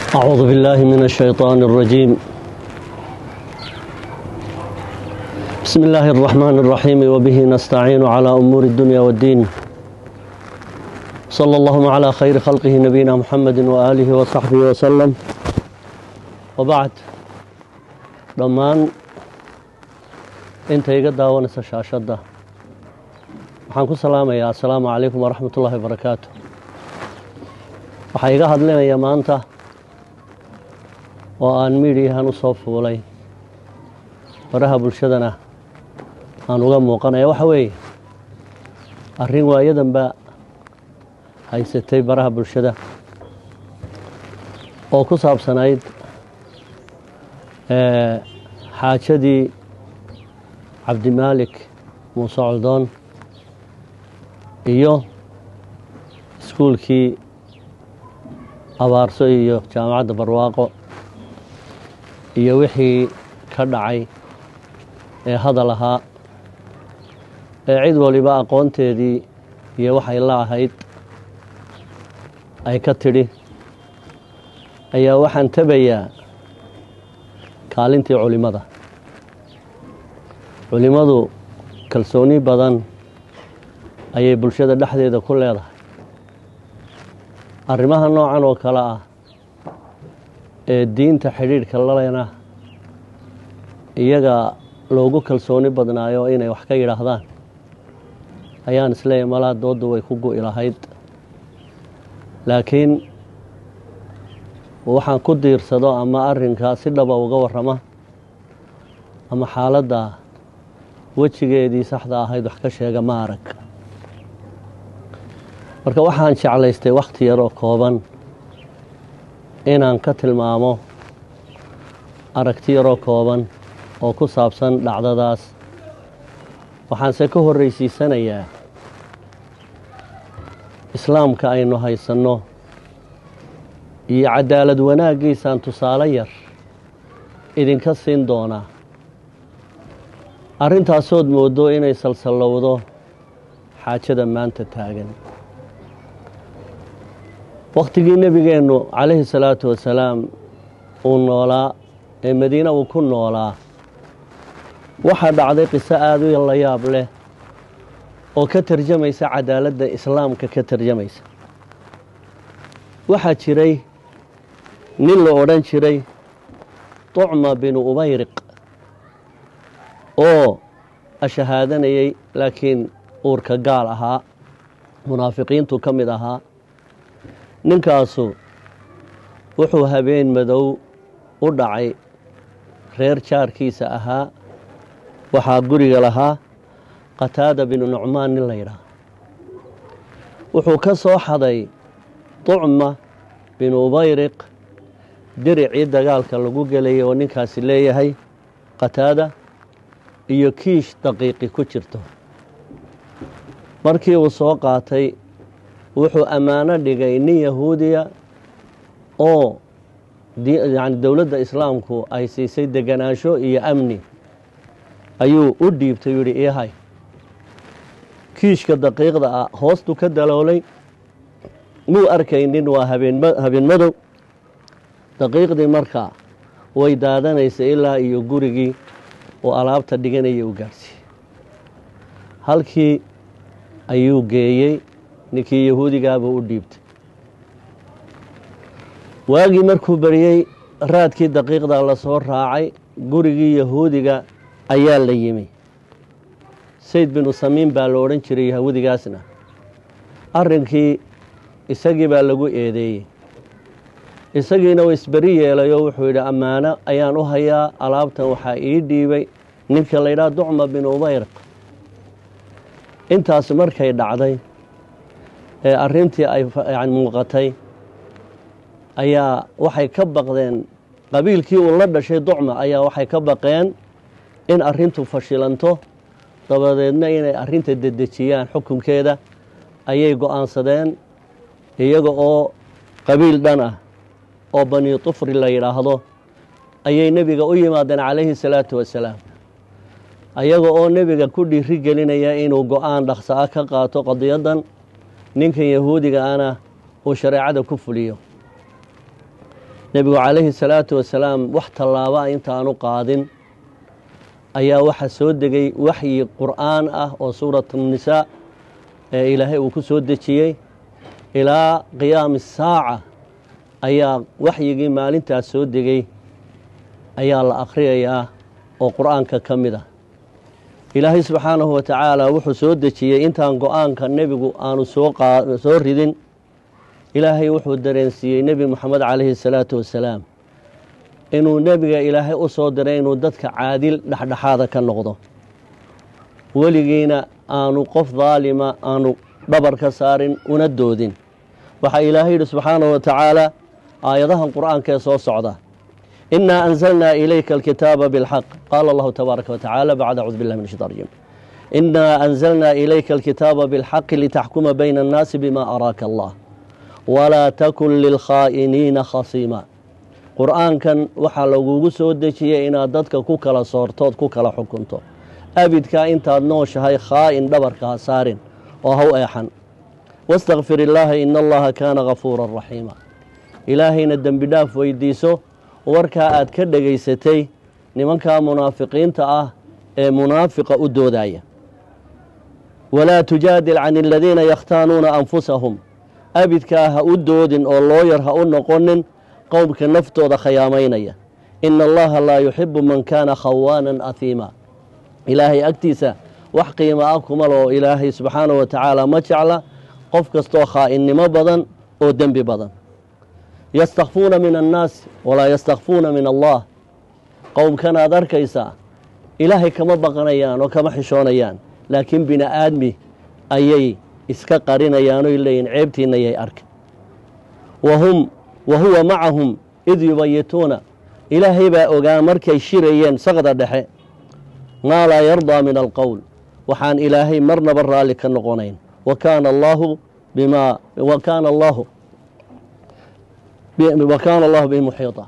أعوذ بالله من الشيطان الرجيم بسم الله الرحمن الرحيم وبه نستعين على أمور الدنيا والدين صلى الله على خير خلقه نبينا محمد وآله وصحبه وسلم وبعد dhammaan inta iga daawanaysa shaashadda waxaan ku salaamayaa assalaamu calaykum waraxmat ullahi wabarakaatu waxaa iga hadlinaya maanta oo aan miidhiyahan u soo fuulay baraha bulshadana aan uga muuqanaya waxa weeye arrin waayadanba haysatay baraha bulshada oo ku saabsanayd xaajadii cabdimaalik muuse coldoon iyo iskuulkii abaarso iyo jaamacadda barwaaqo iyo wixii ka dhacay ee hadal ahaa ee cid waliba aqoonteedii iyo waxay la ahayd ay ka tidhi ayaa waxaan tabayaa kaalintii culimmada culimmadu kalsooni badan ayay bulshada dhexdeeda ku leedahay arrimaha noocan oo kale ah ee diinta xidhiidhka lalena iyaga loogu kalsooni badnaayo inay wax ka yidhaahdaan ayaan isleeyahy malaa doodda way ku gu'i lahayd laakiin waxaan ku diirsado ama arrinkaa si dhaba uga warrama ama xaaladda wejigeedii saxda ahayd wax ka sheega ma arag marka waxaan jeclaystay wakhti yaroo kooban inaan ka tilmaamo aragti yaroo kooban oo ku saabsan dhacdadaas waxaanse ka horraysiisanayaa islaamka aynu haysanno iyo cadaalad wanaaggiisaan tusaale yar idinka siin doonaa arrintaasood mooddo inay salsallowdo xaajada maanta taagan wakhtigii nebigeennu calayhi salaatu wasalaam uu noolaa ee madiine uu ku noolaa waxaa dhacday qiso aad u la yaab leh oo ka tarjamaysa cadaaladda islaamka ka tarjamaysa waxaa jiray nin la odhan jiray tucma binu ubayriq oo ashahaadanayay laakiin uurka gaal ahaa munaafiqiintu ka mid ahaa ninkaasu wuxuu habeen madow u dhacay reer jaarkiisa ahaa waxaa guriga lahaa qataada binu nucmaan nin la yidhaah wuxuu ka soo xaday tucma binu ubayriq diricii dagaalka lagu gelayay oo ninkaasi leeyahay qataada iyo kiish daqiiqi ku jirto markii uu soo qaatay wuxuu ammaano dhigay nin yahuudiya oo yani dowladda islaamku ay siisay deganaansho iyo amni ayuu u dhiibtay yidhi ihay kiishka daqiiqda ah hoostu ka daloolay muu arkaynin waa habeen madow daqiiqdii markaa way daadanaysa ilaa iyo gurigii oo alaabta dhiganaya u gaadhsiiyey halkii ayuu geeyey ninkii yahuudigaabuu u dhiibtay waagii markuu beriyey raadkii daqiiqda la soo raacay gurigii yahuudiga ayaa la yimi sayd binu samiin baa la odhan jiray yahuudigaasna arrinkii isagii baa lagu eedeeyey isagiina uu isberi yeelay oo wuxuu yidhi ammaano ayaan u hayaa alaabtan waxaa ii dhiibay ninka la ydhaha ducma binu ubayriq intaas markay dhacday ee arrintii ay muuqatay ayaa waxay ka baqdeen qabiilkii uu la dhashay ducma ayaa waxay ka baqeen in arrintu fashilanto dabadeedna inay arrinta dedejiyaan xukunkeeda ayay go'aansadeen iyaga oo qabiil dhan ah oo bani tufri la yidhaahdo ayay nebiga u yimaadeen calayhi salaatu wasalaam ayaga oo nebiga ku dhiiri gelinaya inuu go-aan dhaqso ah ka qaato qadiyaddan ninkan yahuudiga ana uu shareecada ku fuliyo nebigu calayhi salaatu wasalaam wax tallaaba intaanu qaadin ayaa waxaa soo degay waxyi qur'aan ah oo suurat nisaa ee ilaahay uu ku soo dejiyey ilaa qiyaami saaca ayaa waxyigii maalintaas soo degay ayaa la akhriyayaa oo qur'aanka ka mid ah ilaahay subxaanahu wa tacaala wuxuu soo dejiyey intaan go-aanka nebigu aanu soosoo ridin ilaahay wuxuu dareensiiyey nebi moxamed calayhi salaatu wasalaam inuu nebiga ilaahay u soo diray inuu dadka caadil dhexdhexaada ka noqdo weligiina aanu qof daalima aanu dhabar ka saarin una doodin waxaa ilaahay yidhi subxaanahu wa tacaala aayadahan qur'aanka ee soo socda inaa anzalnaa ilayka alkitaaba bilxaq qaala allahu tabaaraka wa tacaala bacda acuudu billahi min ashaitan rajim inaa anzalnaa ilayka alkitaaba bilxaqi litaxkuma bayna annaasi bima araaka allah walaa takun lilkhaa'iniina khasiima qur'aankan waxaa lagugu soo dejiyey inaad dadka ku kala soortood ku kala xukunto abidkaa intaad nooshahay khaa'in dhabarka ha saarin oo ha u eexan wastakfir illaaha ina allaha kaana gafuuran raxiima ilaahayna dembi dhaaf weydiiso warkaa aad ka dhegaysatay nimankaa munaafiqiinta ah ee munaafiqa u doodaya walaa tujaadil can aladiina yakhtaanuuna anfusahum abidkaa ha u doodin oo looyar ha u noqonin qowmka naftooda khayaamaynaya ina allaha laa yuxibu man kaana khawaanan ahiima ilaahay agtiisa wax qiimo ah kuma loo ilaahay subxaanahu wa tacaala ma jecla qof kastoo khaainnimo badan oo dembi badan yastakfuuna min annaas walaa yastakfuuna min allah qowmkanaad arkaysaa ilaahay kama baqanayaan oo kama xishoonayaan laakiin bini aadmi ayay iska qarinayaan oy leeyihin ceebtiinna yay arka wahum wa huwa macahum id yubayituuna ilaahay baa ogaa markay shirayeen saqda dhexe maa laa yardaa min alqowl waxaan ilaahay marnaba raalli ka noqonayn wa kaana allaahu bimaa wa kaana allaahu wa kaana allahu bihi muxiita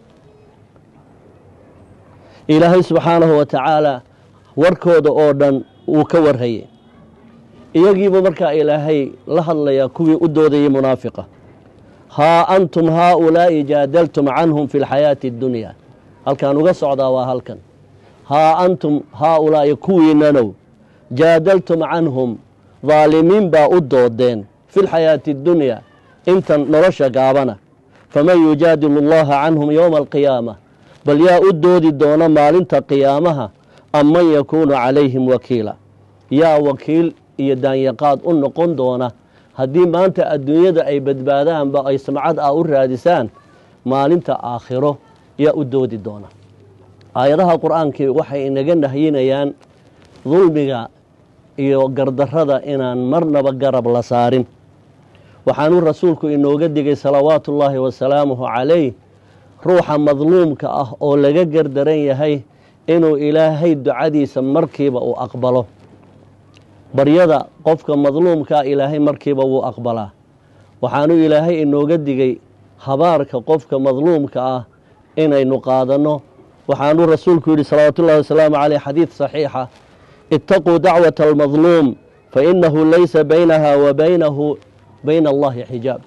ilaahay subxaanahu wa tacaala warkooda oo dhan wuu ka warhayay iyagiibu markaa ilaahay la hadlayaa kuwii u doodayay munaafiqa haa antum haaulaa'i jaadaltum canhum fi lxayaati اddunya halkaan uga socdaa waa halkan haa antum haaulaa'i kuwiinanow jaadaltum canhum daalimiin baa u doodeen fi lxayaati اddunya intan nolosha gaabana faman yujaadilu allaha canhum yowma alqiyaama bal yaa u doodi doona maalinta qiyaamaha am man yakuunu calayhim wakiila yaa wakiil iyo daanyaqaad u noqon doona haddii maanta adduunyada ay badbaadaanba ay samcad ah u raadisaan maalinta aakhiro yaa u doodi doona aayadaha qur-aankii waxay inaga nahyinayaan dulmiga iyo gardarrada inaan marnaba garab la saarin waxaanuu rasuulku inooga digay salawaatu ullaahi wasalaamuhu calayh ruuxa madluumka ah oo laga gardaran yahay inuu ilaahay ducadiisa markiiba uu aqbalo baryada qofka madluumkaa ilaahay markiiba wuu aqbalaa waxaanuu ilaahay inooga digay habaarka qofka madluumka ah inaynu qaadanno waxaanuu rasuulku yidhi salawaatu ullahi wasalaamu caleyh xadiid saxiixa itaquu dacwata almadluum fa inahu laysa baynaha wa baynahu bayna allahi xijaab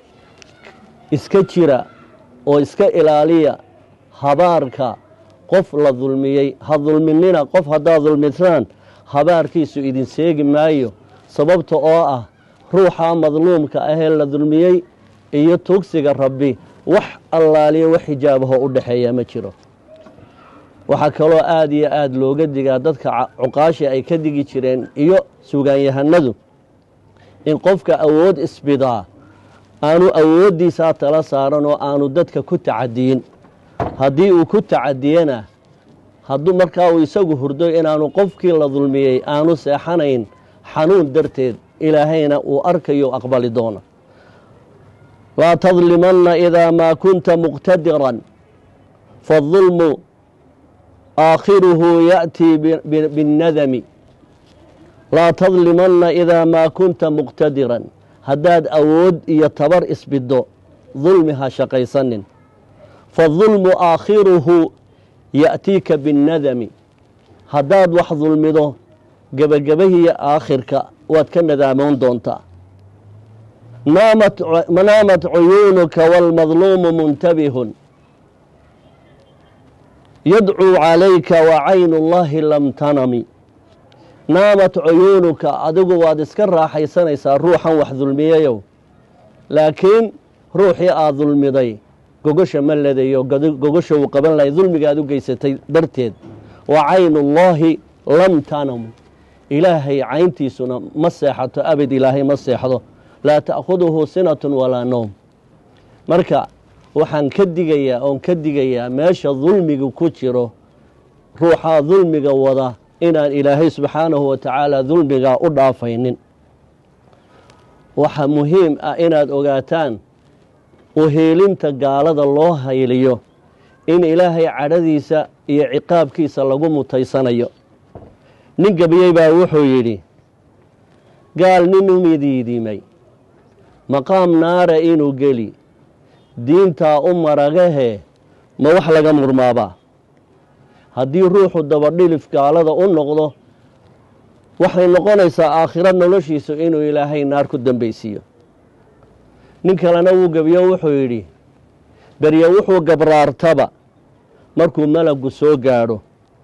iska jira oo iska ilaaliya habaarka qof la dulmiyey ha dulminina qof haddaad dulmisaan habaarkiisu idin seegi maayo sababta oo ah ruuxa madluumka ahee la dulmiyey iyo tugsiga rabbi wax allaaliya wax xijaabaho u dhexeeya ma jiro waxaa kaloo aada iyo aada looga digaa dadka cuqaashi ay ka digi jireen iyo sugaanyahanadu in qofka awood isbidaa aanu awooddiisaa tala saaran oo aanu dadka ku tacadiyin haddii uu ku tacadiyena hadduu markaa uu isagu hurdo inaanu qofkii la dulmiyey aanu seexanayn xanuun darteed ilaahayna uu arkayo aqbali doona laa tadlimanna idaa maa kunta muqtadiran faadulmu aakhiruhu ya'tii binnadami laa tadlimanna idaa maa kunta muqtadiran haddaad awood iyo tabar isbiddo dulmi ha shaqaysanin faadulmu aakhiruhu ya'tiika binnadami haddaad wax dulmido gebagabahiiyo aakhirka waad ka nadaamoon doontaa naamat cuyuunuka wاlmadluumu muntabihun yadcuu calayka wacaynu اllahi lam tanami naamat cuyuunuka adigu waad iska raaxaysanaysaa ruuxan wax dulmiyayow laakiin ruuxii aad dulmiday gogosha ma ladayo gogosha uu qaban lahay dulmigaad u geysatay darteed wa caynullaahi lam tanamu ilaahay cayntiisuna ma seexato abad ilaahay ma seexdo laa ta'khuduhu sinatun walaa noom marka waxaan ka digayaa oon ka digayaa meesha dulmiga ku jiro ruuxaa dulmiga wada inaan ilaahay subxaanahu wa tacaala dulmigaa u dhaafaynin waxaa muhiim ah inaad ogaataan uheelinta gaalada loo hayliyo in ilaahay cadhadiisa iyo ciqaabkiisa lagu mutaysanayo nin gebiyey baa wuxuu yidhi gaal nin umidiidimay maqaam naara inuu geli diintaa u maragahee ma wax laga murmaabaa haddii ruuxu dabadhilif gaalada u noqdo waxay noqonaysaa aakhiro noloshiisu inuu ilaahay naar ku dambaysiiyo nin kalena wuu gebiyo wuxuu yidhi berye wuxuu gabraartaba markuu malagu soo gaadho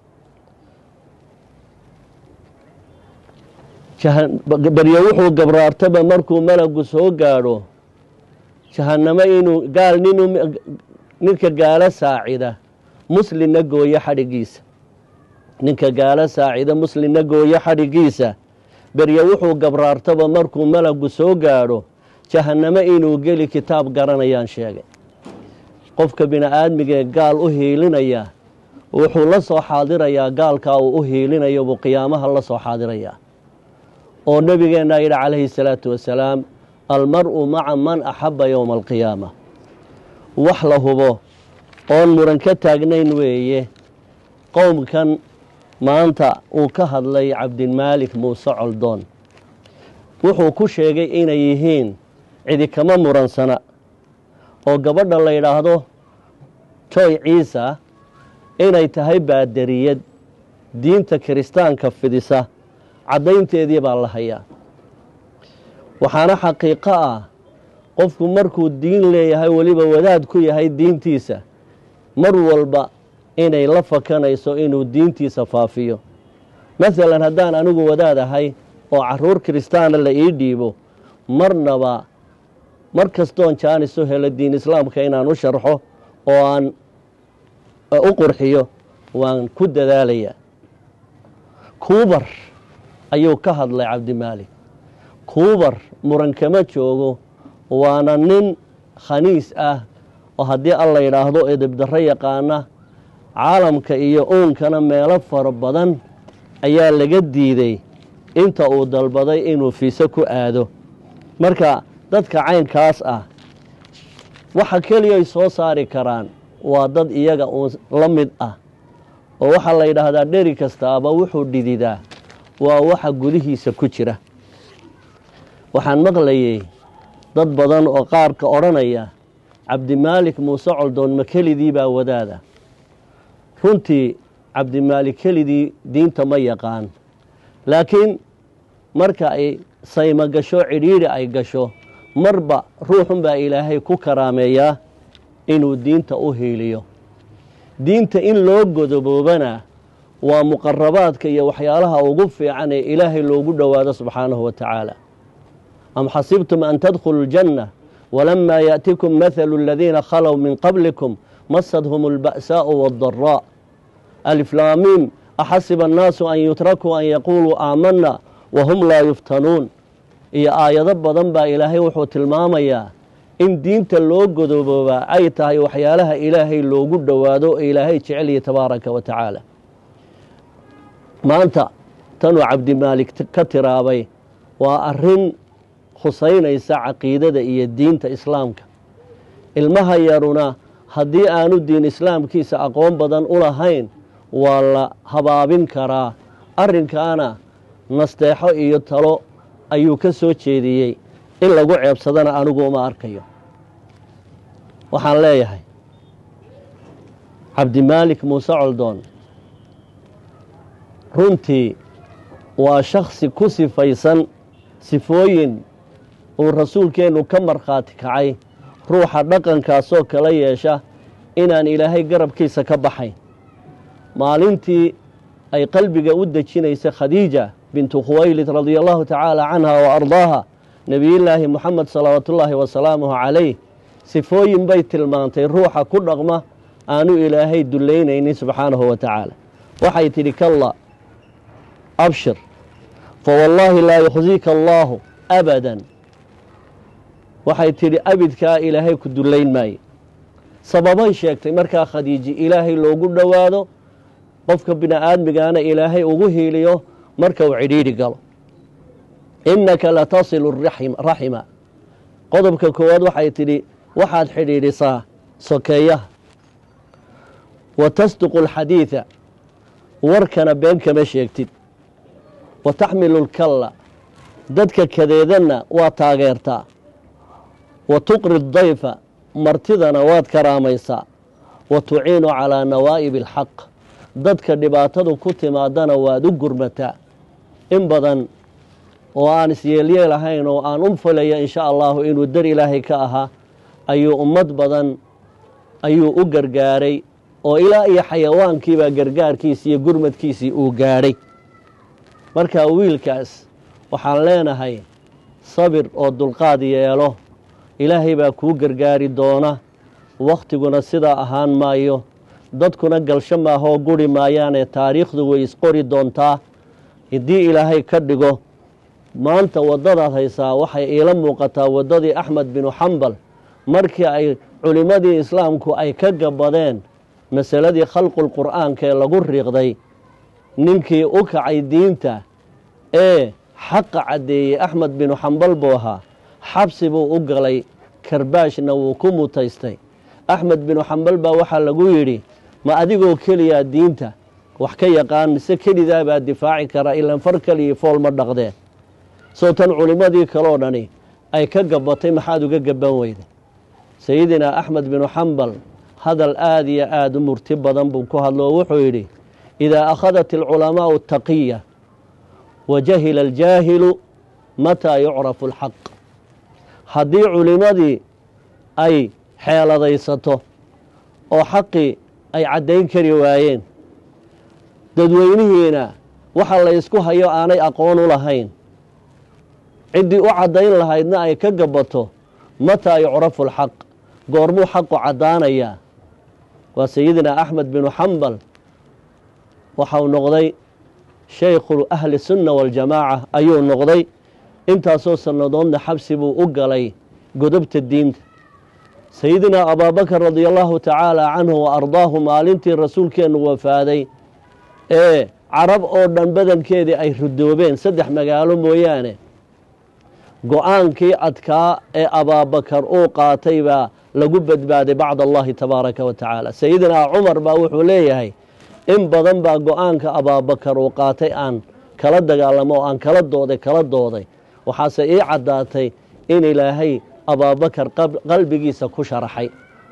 berye wuxuu gabraartaba markuu malagu soo gaadho jahannamo inuu gaal nin ninka gaalo saacida muslimna gooyo xadhigiisa ninka gaalo saacida muslimna gooyo xadhigiisa berye wuxuu gabraartaba markuu malagu soo gaadho jahannamo inuu geli kitaab garanayaan sheegay qofka bini-aadmigee gaal u hiilinaya wuxuu la soo xaadirayaa gaalkaa uu u hiilinayo buu qiyaamaha la soo xaadirayaa oo nebigeennaa yidhi calayhi salaatu wasalaam almar-u maca man axabba yowma alqiyaama wax la hubo oon muran ka taagnayn weeye qowmkan maanta uu ka hadlay cabdilmaalik muuse coldoon wuxuu ku sheegay inay yihiin cidi kama muransana oo gabadha la yidhaahdo joy ciisa inay tahay baadariyad diinta kiristaanka fidisa caddaynteedii baa la hayaa waxaana xaqiiqo ah qofku markuu diin leeyahay weliba wadaad ku yahay diintiisa mar walba inay la fakanayso inuu diintiisa faafiyo masalan haddaan anigu wadaad ahay oo caruur kiristaana la ii dhiibo marnaba mar kastoon jaanis u helo diin islaamka inaan u sharxo oo aan u qurxiyo waan ku dadaalayaa kuubar ayuu ka hadlay cabdimaalik kuubar muran kama joogo waana nin khaniis ah oo haddii alla yidhaahdo edebdarro yaqaana caalamka iyo uunkana meelo fara badan ayaa laga diiday inta uu dalbaday inuu fiise ku aado marka dadka caynkaas ah waxa keliyay soo saari karaan waa dad iyaga uun la mid ah oo waxaa la yidhaahdaa dheri kastaaba wuxuu dhididaa waa waxa gudihiisa ku jira waxaan maqlayay dad badan oo qaarka odhanaya cabdimaalik muuse coldoon ma kelidii baa wadaada runtii cabdimaalik kelidii diinta ma yaqaan laakiin marka ay saymo gasho cidhiidhi ay gasho marba ruuxunbaa ilaahay ku karaameeyaa inuu diinta u hiiliyo diinta in loo godoboobana waa muqarabaadka iyo waxyaalaha ugu fiican ee ilaahay loogu dhowaado subxaanahu wa tacaala am xasibtum an tadkhuluu ljanna walamaa yaأtikum mathalu aladiina khalow min qablikum masadhum اlba'saaءu wاddaraa aliflaamiim axasiba annaasu an yutrakuu an yaquuluu aamanna wahum laa yuftanuun iyo aayado badan baa ilaahay wuxuu tilmaamayaa in diinta loo godoboobaa ay tahay waxyaalaha ilaahay loogu dhowaado oo ilaahay jecelya tabaaraka wa tacaala maanta tanuu cabdimaalik ka tiraabay waa arrin khusaynaysa caqiidada iyo diinta islaamka ilmaha yaruna haddii aanu diin islaamkiisa aqoon badan u lahayn waa la habaabin karaa arrinkaana nasteexo iyo talo ayuu ka soo jeediyey in lagu ceebsadana anigu uma arkayo waxaan leeyahay cabdimaalik muuse coldoon runtii waa shaksi ku sifaysan sifooyin uu rasuulkeennu ka markhaati kacay ruuxa dhaqankaasoo kala yeesha inaan ilaahay garabkiisa ka baxayn maalintii ay qalbiga u dejinaysay khadiija bintu khuwaylid radia allahu tacaala canha wa ardaaha nebiyullaahi moxamed salawaatullaahi wasalaamuhu calayh sifooyin bay tilmaantay ruuxa ku dhaqma aanu ilaahay dullaynaynin subxaanahu wa tacaala waxay tidhi kalla abshir fawallaahi laa yukhziika allaahu abadan waxay tidhi abidkaa ilaahay ku dullayn maaye sababay sheegtay markaa khadiiji ilaahay loogu dhowaado qofka bini aadmigaana ilaahay ugu hiiliyo marka uu cidhiidhi galo innaka latasilu raxima qodobka koowaad waxay tidhi waxaad xidhiidhisaa sokeeyaha wa tasduqu alxadiida warkana been kama sheegtid wa taxmilu lkalla dadka kadeedanna waa taageertaa wa tuqri dayfa martidana waad karaamaysaa wa tuciinu calaa nawaa'ibi alxaq dadka dhibaatadu ku timaadana waad u gurmataa in badan oo aan isyeelyeel ahayn oo aan u falaya insha allahu inuu dar ilaahay ka ahaa ayuu ummad badan ayuu u gargaaray oo ilaa iyo xayawaankiibaa gargaarkiisii iyo gurmadkiisii uu gaadhay marka wiilkaas waxaan leenahay sabir oo dulqaad yeelo ilaahay baa kuu gargaari doona wakhtiguna sidaa ahaan maayo dadkuna galsho maahoo guri maayaanee taariikhdu way isqori doontaa haddii ilaahay ka dhigo maanta waddadaad haysaa waxay iila muuqataa waddadii axmed binu xambal markii ay culimmadii islaamku ay ka gabadeen masaladii khalqulqur'aanka ee lagu riiqday ninkii u kacay diinta ee xaqa caddeeyey axmed binu xambal buu ahaa xabsi buu u galay karbaashna wuu ku mutaystay axmed binu xambal baa waxaa lagu yidhi ma adigoo keliyaa diinta wax ka yaqaan mise kelidaa baa difaaci kara ilan far keliya fool ma dhaqdeen soo tan culimmadii kaloo dhani ay ka gabatay maxaad uga gaban weyday sayidinaa axmed binu xambal hadal aad iyo aada u murti badan buu ku hadlo oo wuxuu yidhi idaa akhadat alculamaa'u taqiya wa jahila aljaahilu mataa yucrafu alxaq haddii culimmadii ay xeeladaysato oo xaqii ay caddayn kari waayeen dadweynihiina waxa la ysku hayo aanay aqoon u lahayn ciddii u caddayn lahaydna ay ka gabato mataa yucrafu alxaq goormuu xaqu caddaanayaa waa sayidina axmed binu xambal waxau noqday shaykhu ahli sunna waljamaaca ayuu noqday intaasoo sannadoodna xabsi buu u galay godobta diinta sayidinaa abaabakar radia allahu tacaala canhu wa ardaahu maalintii rasuulkeennu wafaaday ee carab oo dhan badankeedii ay rudoobeen saddex magaalo mooyaane go-aankii adkaa ee abaabakar uu qaatay baa lagu badbaaday bacd allahi tabaaraka wa tacaala sayidinaa cumar baa wuxuu leeyahay in badan baa go-aanka abaabakar uu qaatay aan kala dagaalamo oo aan kala dooday kala dooday waxaase ii caddaatay in ilaahay abaabakar qalbigiisa ku sharaxay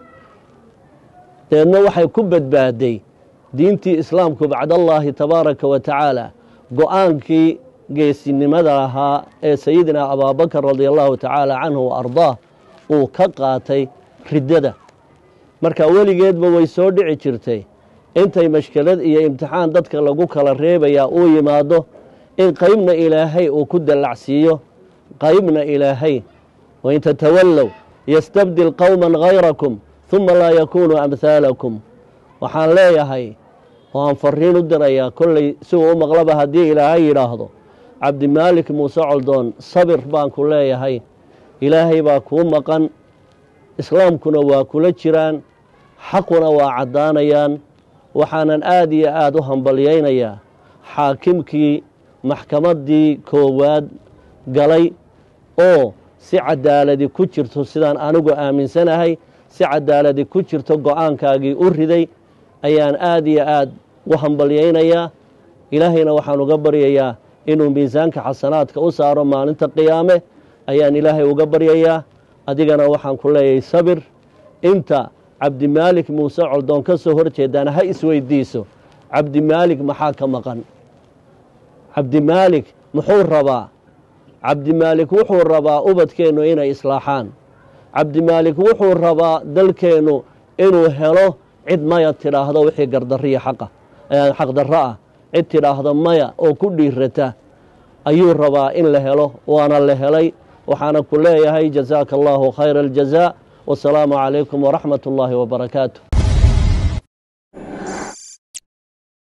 deedna waxay ku badbaaday diintii islaamku bacdallaahi tabaaraka wa tacaala go-aankii geesinimada lahaa ee sayidinaa abaabakar radia allahu tacaala canhu wa ardaah uu ka qaatay riddada marka weligeedba way soo dhici jirtay intay mashkelad iyo imtixaan dadka lagu kala reebayaa uu yimaado in qaybna ilaahay uu ku dallacsiiyo qaybna ilaahay wain tatawallow yastabdil qowman hayrakum huma laa yakuunu amhaalakum waxaan leeyahay oo aan fariin u dirayaa kolley si uu u maqlaba haddii ilaahay yidhaahdo cabdimaalik muuse coldoon sabir baan ku leeyahay ilaahay baa kuu maqan islaamkuna waa kula jiraan xaquna waa caddaanayaan waxaanan aada iyo aada u hambalyaynayaa xaakimkii maxkamaddii koowaad galay oo si cadaaladi ku jirto sidaan anigu aaminsanahay si cadaaladi ku jirto go-aankaagii u riday ayaan aada iyo aada u hambalyaynayaa ilaahayna waxaan uga baryayaa inuu miisaanka xasanaadka u saaro maalinta qiyaame ayaan ilaahay uga baryayaa adigana waxaan ku leeyahay sabir inta cabdimaalik muuse coldoon ka soo hor jeedaan ha isweydiiso cabdimaalik maxaa ka maqan cabdimaalik muxuu rabaa cabdimaalik wuxuu rabaa ubadkeennu inay islaaxaan cabdimaalik wuxuu rabaa dalkeennu inuu helo cid maya tidhaahdo wixii gardariya xaqa xaqdarro ah cid tidhaahdo maya oo ku dhiirata ayuu rabaa in la helo waana la helay waxaana ku leeyahay jazaaka allahu khayra aljazaa wasalaamu calaykum waraxmat ullaahi wabarakaatu